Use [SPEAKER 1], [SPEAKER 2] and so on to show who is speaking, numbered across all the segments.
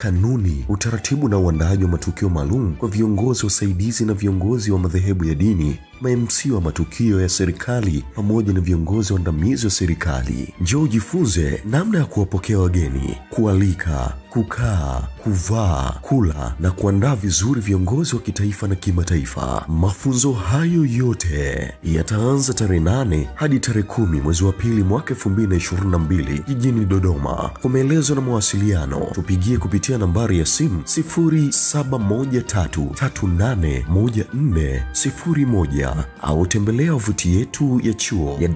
[SPEAKER 1] kanuni, utaratibu na uandaaji wa matukio maalum kwa viongozi wasaidizi na viongozi wa madhehebu ya dini, ma-MC wa matukio ya serikali pamoja na viongozi waandamizi wa serikali. Njoo ujifunze namna ya kuwapokea wageni, kualika, kukaa, kuvaa, kula na kuandaa vizuri viongozi wa kitaifa na kimataifa. Mafunzo hayo yote yataanza tarehe nane hadi tarehe kumi mwezi wa pili mwaka 2022 jijini Dodoma. Kwa maelezo na mawasiliano tupigie kupitia nambari ya simu 0713381401 au tembelea wavuti yetu ya chuo ya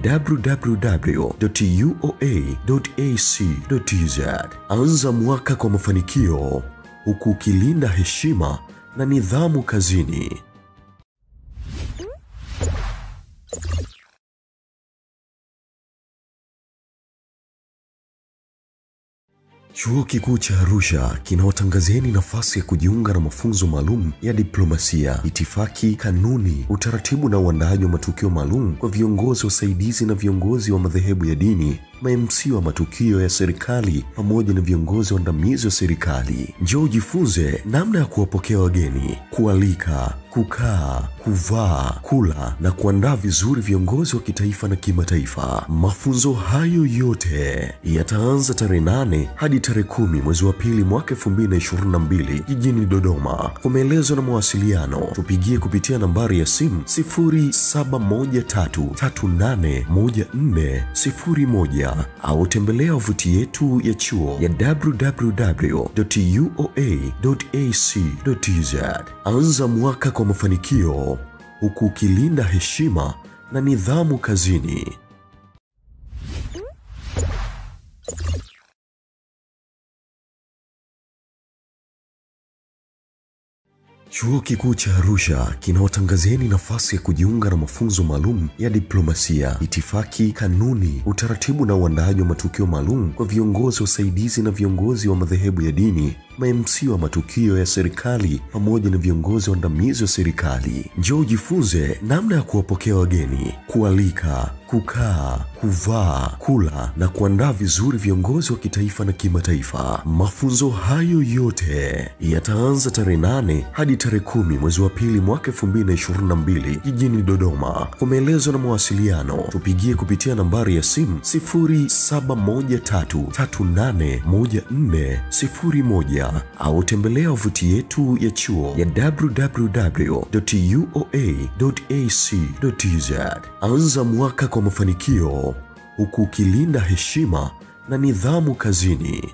[SPEAKER 1] www.uoa.ac.tz. Anza mwaka kwa mafanikio huku ukilinda heshima na nidhamu kazini. Chuo Kikuu cha Arusha kinawatangazieni nafasi ya kujiunga na mafunzo maalum ya diplomasia, itifaki, kanuni, utaratibu na uandaaji wa matukio maalum kwa viongozi wasaidizi na viongozi wa madhehebu ya dini, ma-MC wa matukio ya serikali pamoja na viongozi waandamizi wa serikali. Njoo ujifunze namna ya kuwapokea wageni, kualika, kukaa, kuvaa, kula na kuandaa vizuri viongozi wa kitaifa na kimataifa. Mafunzo hayo yote yataanza tarehe nane hadi tarehe kumi mwezi wa pili mwaka 2022 jijini Dodoma. Kwa maelezo na mawasiliano tupigie kupitia nambari ya simu 0713381401 au tembelea wavuti yetu ya chuo ya www.uoa.ac.tz. Anza mwaka kwa mafanikio huku ukilinda heshima na nidhamu kazini. Chuo Kikuu cha Arusha kinawatangazieni nafasi ya kujiunga na mafunzo maalum ya diplomasia, itifaki, kanuni, utaratibu na uandaaji wa matukio maalum kwa viongozi wasaidizi na viongozi wa madhehebu ya dini, ma-MC wa matukio ya serikali pamoja na viongozi waandamizi wa serikali. Njoo ujifunze namna ya kuwapokea wageni, kualika, kukaa, kuvaa, kula na kuandaa vizuri viongozi wa kitaifa na kimataifa. Mafunzo hayo yote yataanza tarehe nane hadi tarehe kumi mwezi wa pili mwaka 2022 jijini Dodoma. Kwa maelezo na mawasiliano tupigie kupitia nambari ya simu 0713381401 au tembelea wavuti yetu ya chuo ya www.uoa.ac.tz. Anza mwaka kwa mafanikio huku ukilinda heshima na nidhamu kazini.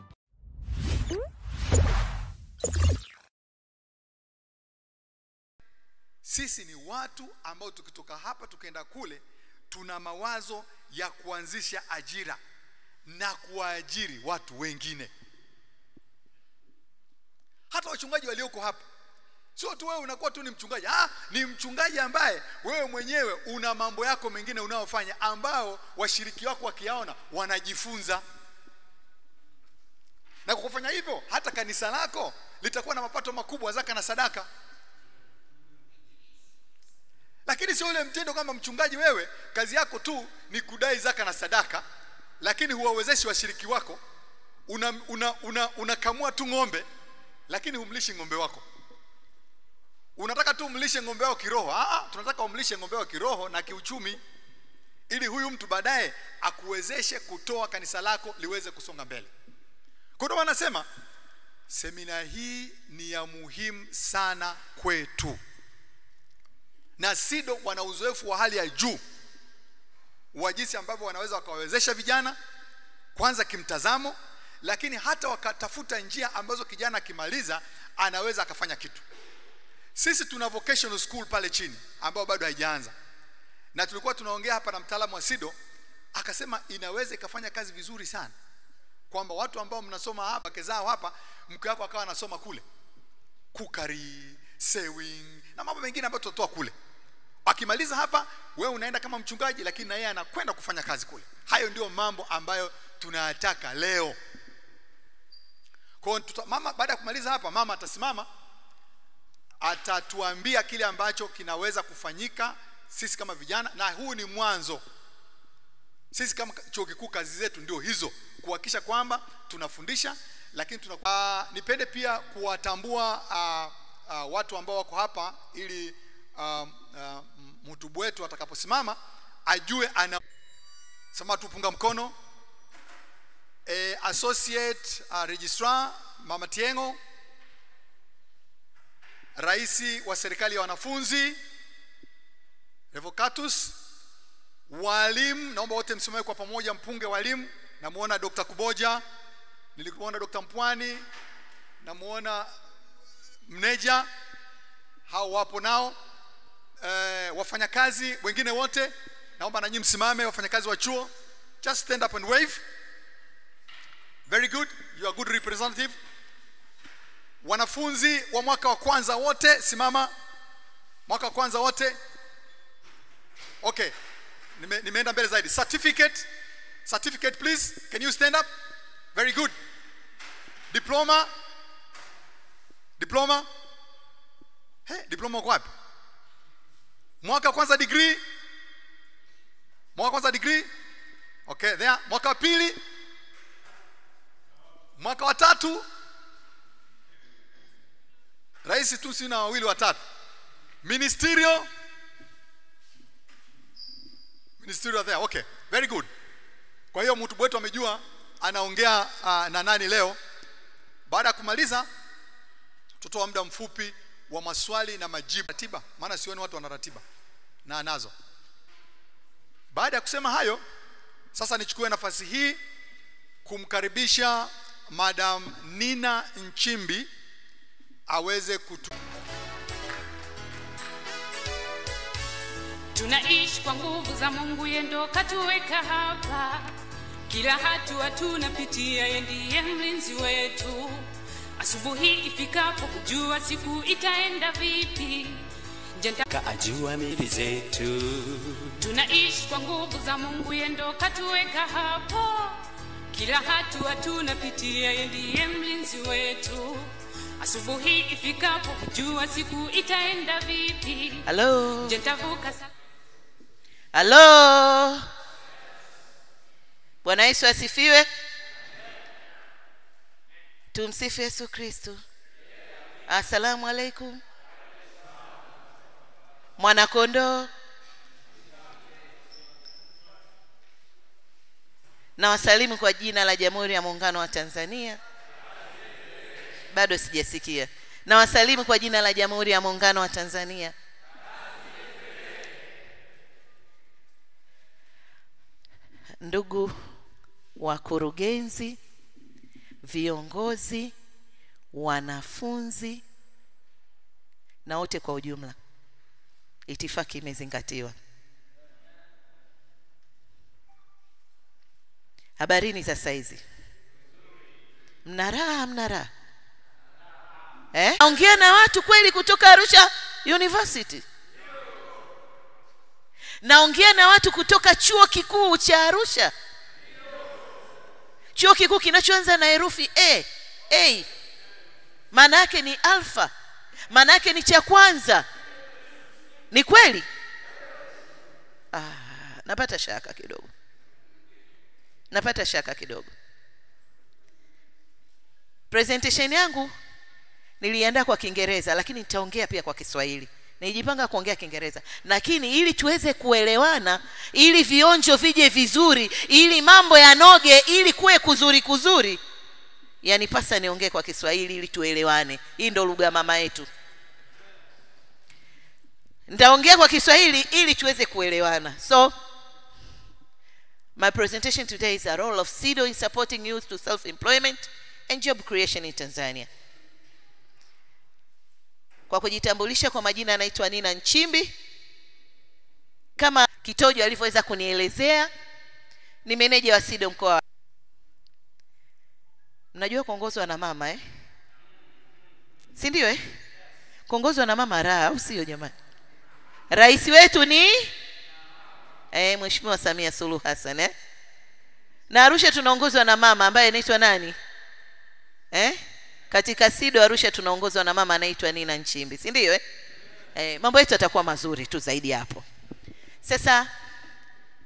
[SPEAKER 2] Sisi ni watu ambao tukitoka hapa tukaenda kule, tuna mawazo ya kuanzisha ajira na kuwaajiri watu wengine. Hata wachungaji walioko hapa, sio tu wewe unakuwa tu ni mchungaji. Ah, ni mchungaji ambaye wewe mwenyewe una mambo yako mengine unayofanya ambao washiriki wako wakiyaona wanajifunza, na kwa kufanya hivyo hata kanisa lako litakuwa na mapato makubwa, zaka na sadaka lakini sio ule mtindo kwamba mchungaji wewe kazi yako tu ni kudai zaka na sadaka, lakini huwawezeshi washiriki wako. Unakamua una, una, una tu ng'ombe, lakini humlishi ng'ombe wako. Unataka tu umlishe ng'ombe wako kiroho. Ah, tunataka umlishe ng'ombe wako kiroho na kiuchumi, ili huyu mtu baadaye akuwezeshe kutoa kanisa lako liweze kusonga mbele. Kwa hiyo wanasema semina hii ni ya muhimu sana kwetu na SIDO wana uzoefu wa hali ya juu wa jinsi ambavyo wanaweza wakawawezesha vijana kwanza kimtazamo, lakini hata wakatafuta njia ambazo kijana akimaliza anaweza akafanya kitu. Sisi tuna vocational school pale chini ambayo bado haijaanza, na tulikuwa tunaongea hapa na mtaalamu wa SIDO akasema inaweza ikafanya kazi vizuri sana, kwamba watu ambao mnasoma hapa wake zao hapa, mke wako akawa anasoma kule kukari, sewing na mambo mengine ambayo tutatoa kule akimaliza hapa wewe unaenda kama mchungaji lakini na yeye anakwenda kufanya kazi kule hayo ndio mambo ambayo tunayataka leo kwa hiyo mama baada ya kumaliza hapa mama atasimama atatuambia kile ambacho kinaweza kufanyika sisi kama vijana na huu ni mwanzo sisi kama chuo kikuu kazi zetu ndio hizo kuhakikisha kwamba tunafundisha lakini tuna uh, nipende pia kuwatambua uh, uh, watu ambao wako hapa ili uh, uh, mhutubu wetu atakaposimama ajue ana sema tupunga mkono eh, associate uh, registrar mama Tiengo raisi wa serikali ya wanafunzi Revocatus walimu naomba wote msimame kwa pamoja mpunge walimu namuona Dr. Kuboja nilikuona Dr. Mpwani namuona mneja hao wapo nao e, wafanyakazi wengine wote naomba na nyinyi msimame wafanyakazi wa chuo just stand up and wave very good you are good representative wanafunzi wa mwaka wa kwanza wote simama mwaka wa kwanza wote okay Nime, nimeenda mbele zaidi certificate certificate please can you stand up very good diploma diploma hey, diploma uko wapi mwaka wa kwanza degree mwaka wa kwanza degree okay there mwaka wa pili mwaka wa tatu rais tu sina wawili watatu ministerial ministerial there okay very good kwa hiyo mtu wetu amejua anaongea uh, na nani leo baada ya kumaliza tutoa muda mfupi wa maswali na majibu ratiba maana sioni watu wana ratiba na anazo baada ya kusema hayo sasa nichukue nafasi hii kumkaribisha madam Nina Nchimbi aweze kutu
[SPEAKER 3] tunaishi kwa nguvu za Mungu, yeye ndo katuweka hapa. Kila hatua tunapitia, yeye ndiye mlinzi wetu. Asubuhi ifikapo, kujua siku itaenda vipi. Njenda
[SPEAKER 4] kaajua mili zetu
[SPEAKER 3] tunaishi kwa nguvu za Mungu, yeye ndo katuweka hapo. Kila hatua tunapitia, yeye ndiye mlinzi wetu. Asubuhi ifikapo, kujua siku itaenda vipi.
[SPEAKER 5] halo
[SPEAKER 3] Je, nitavuka sa
[SPEAKER 5] halo bwana yesu asifiwe tumsifu yesu kristo assalamu alaikum mwanakondoo na wasalimu kwa jina la jamhuri ya muungano wa tanzania bado sijasikia na wasalimu kwa jina la jamhuri ya muungano wa tanzania ndugu wakurugenzi viongozi wanafunzi na wote kwa ujumla itifaki imezingatiwa habarini za saizi mna raha mna raha eh? naongea na watu kweli kutoka arusha university naongea na watu kutoka chuo kikuu cha arusha chuo kikuu kinachoanza na herufi a a maana yake ni alfa maana yake ni cha kwanza ni kweli ah, napata shaka kidogo napata shaka kidogo presentation yangu niliandaa kwa kiingereza lakini nitaongea pia kwa kiswahili nilijipanga kuongea kiingereza lakini ili tuweze kuelewana ili vionjo vije vizuri ili mambo yanoge ili kuwe kuzuri kuzuri yani pasa niongee kwa kiswahili ili tuelewane hii ndo lugha mama yetu nitaongea kwa kiswahili ili tuweze kuelewana so my presentation today is a role of sido in supporting youth to self-employment and job creation in tanzania kwa kujitambulisha kwa majina anaitwa nina nchimbi kama kitojo alivyoweza kunielezea ni meneja wa sido mkoa wa- mnajua kuongozwa na mama eh? si ndio eh? kuongozwa na mama raha au sio jamani rais wetu ni eh, mheshimiwa samia suluhu hassan eh? na arusha tunaongozwa na mama ambaye anaitwa nani eh? katika sido arusha tunaongozwa na mama anaitwa nina nchimbi si ndio eh? eh, mambo yetu yatakuwa mazuri tu zaidi ya hapo sasa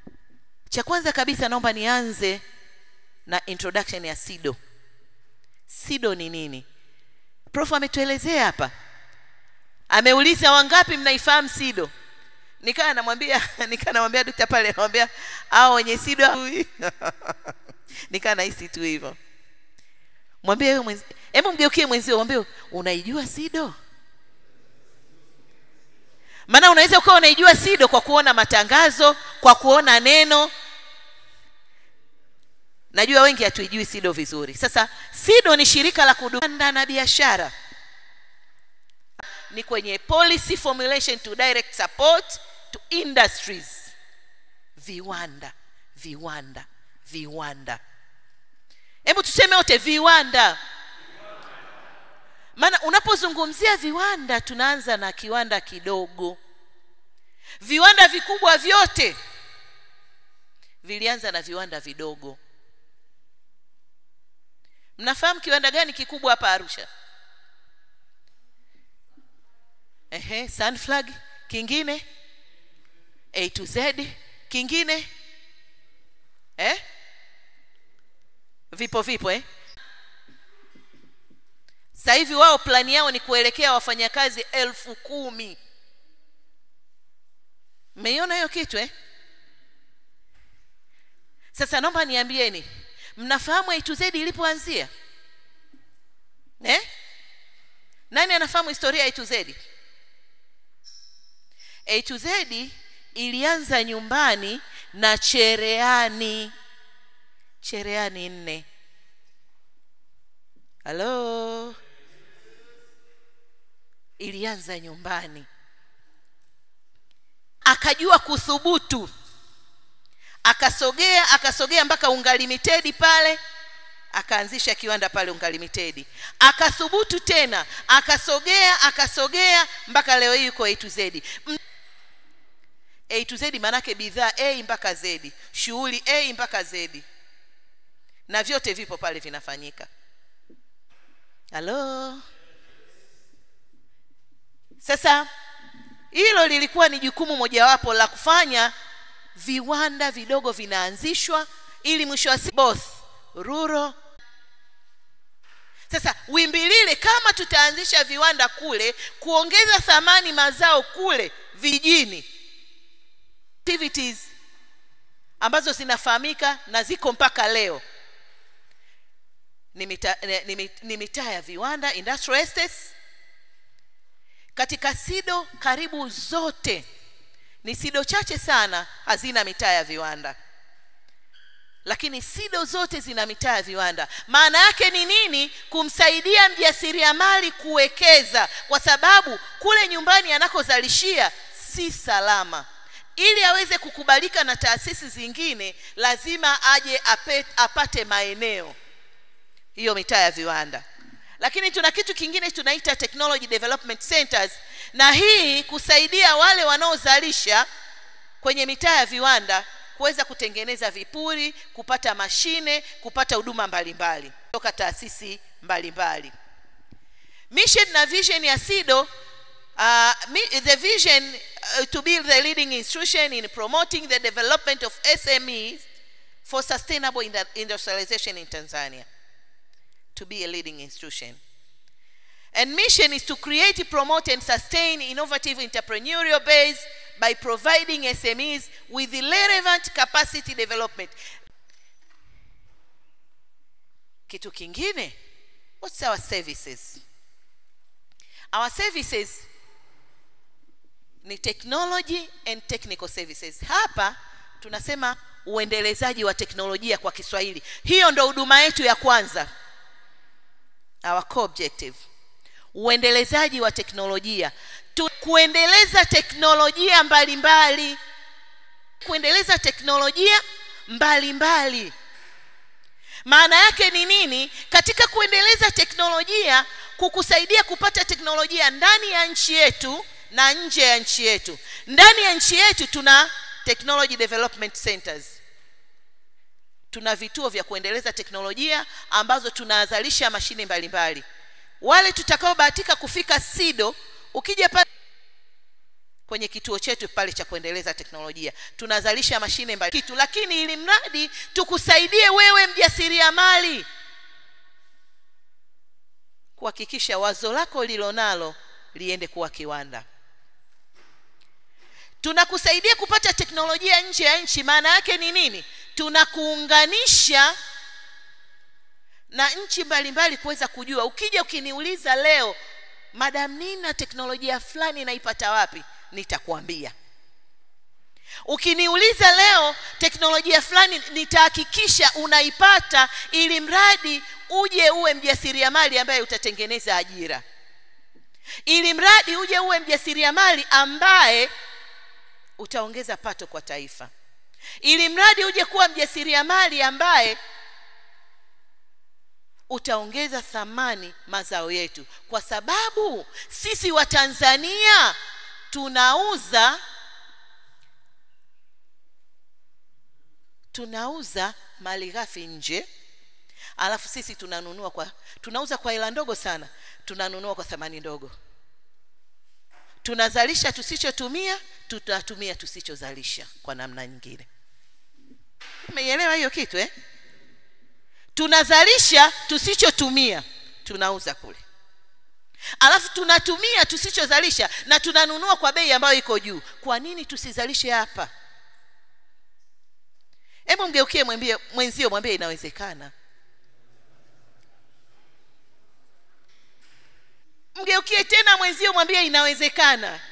[SPEAKER 5] cha kwanza kabisa naomba nianze na introduction ya sido sido ni nini prof ametuelezea hapa ameuliza wangapi mnaifahamu sido nikaa namwambia nikaa namwambia dokta pale namwambia hao wenye sido hawajui." nikaa nahisi tu hivyo mwambie wewe mwenzi hebu mgeukie mwenzio mwambie unaijua sido maana unaweza ukawa unaijua sido kwa kuona matangazo kwa kuona neno najua wengi hatuijui sido vizuri sasa sido ni shirika la kudanda na biashara ni kwenye policy formulation to direct support to industries viwanda viwanda viwanda hebu tuseme wote viwanda maana unapozungumzia viwanda tunaanza na kiwanda kidogo viwanda vikubwa vyote vilianza na viwanda vidogo mnafahamu kiwanda gani kikubwa hapa arusha ehe sunflag kingine a to z kingine eh? vipo vipo eh? sasa hivi wao plani yao ni kuelekea wafanyakazi elfu kumi mmeiona hiyo kitu eh? sasa naomba niambieni mnafahamu a to z ilipoanzia eh? nani anafahamu historia ya a to z a to z ilianza nyumbani na chereani chereani nne halo ilianza nyumbani akajua kuthubutu akasogea akasogea mpaka ungalimitedi pale akaanzisha kiwanda pale ungalimitedi akathubutu tena akasogea akasogea mpaka leo hii yuko a to z M- a to z maanake bidhaa a mpaka z shughuli a mpaka z na vyote vipo pale vinafanyika halo sasa hilo lilikuwa ni jukumu mojawapo la kufanya viwanda vidogo vinaanzishwa ili mwisho wa siku both rural sasa wimbi lile kama tutaanzisha viwanda kule kuongeza thamani mazao kule vijijini activities ambazo zinafahamika na ziko mpaka leo ni mitaa ni, ni, ni mitaa ya viwanda industrial estates katika sido karibu zote ni sido chache sana hazina mitaa ya viwanda lakini sido zote zina mitaa ya viwanda maana yake ni nini kumsaidia mjasiriamali kuwekeza kwa sababu kule nyumbani anakozalishia si salama ili aweze kukubalika na taasisi zingine lazima aje ape, apate maeneo hiyo mitaa ya viwanda lakini tuna kitu kingine tunaita technology development centers na hii kusaidia wale wanaozalisha kwenye mitaa ya viwanda kuweza kutengeneza vipuri kupata mashine kupata huduma mbalimbali kutoka taasisi mbalimbali mission na vision ya sido uh, mi- the vision uh, to be the leading institution in promoting the development of smes for sustainable indu- industrialization in tanzania to be a leading institution. And mission is to create, promote, and sustain innovative entrepreneurial base by providing SMEs with the relevant capacity development. Kitu kingine, what's our services? Our services ni technology and technical services. Hapa tunasema uendelezaji wa teknolojia kwa Kiswahili. Hiyo ndo huduma yetu ya kwanza our core objective uendelezaji wa teknolojia tu, kuendeleza teknolojia mbalimbali mbali. kuendeleza teknolojia mbalimbali mbali. maana yake ni nini katika kuendeleza teknolojia kukusaidia kupata teknolojia ndani ya nchi yetu na nje ya nchi yetu ndani ya nchi yetu tuna technology development centers tuna vituo vya kuendeleza teknolojia ambazo tunazalisha mashine mbalimbali wale tutakaobahatika kufika sido ukija pale kwenye kituo chetu pale cha kuendeleza teknolojia tunazalisha mashine mbali kitu lakini ili mradi tukusaidie wewe mjasiriamali kuhakikisha wazo lako lilonalo liende kuwa kiwanda tunakusaidia kupata teknolojia nje ya nchi maana yake ni nini tunakuunganisha na nchi mbalimbali kuweza kujua ukija ukiniuliza leo madam nina teknolojia fulani naipata wapi nitakwambia ukiniuliza leo teknolojia fulani nitahakikisha unaipata ili mradi uje uwe mjasiriamali ambaye utatengeneza ajira ili mradi uje uwe mjasiriamali ambaye utaongeza pato kwa taifa ili mradi uje kuwa mjasiriamali ambaye utaongeza thamani mazao yetu kwa sababu sisi wa Tanzania tunauza tunauza mali ghafi nje alafu sisi tunanunua kwa tunauza kwa hela ndogo sana tunanunua kwa thamani ndogo tunazalisha tusichotumia tutatumia tusichozalisha kwa namna nyingine umeielewa hiyo kitu eh tunazalisha tusichotumia tunauza kule alafu tunatumia tusichozalisha na tunanunua kwa bei ambayo iko juu kwa nini tusizalishe hapa hebu mgeukie mwambie mwenzio mwambie inawezekana mgeukie tena mwenzio mwambie inawezekana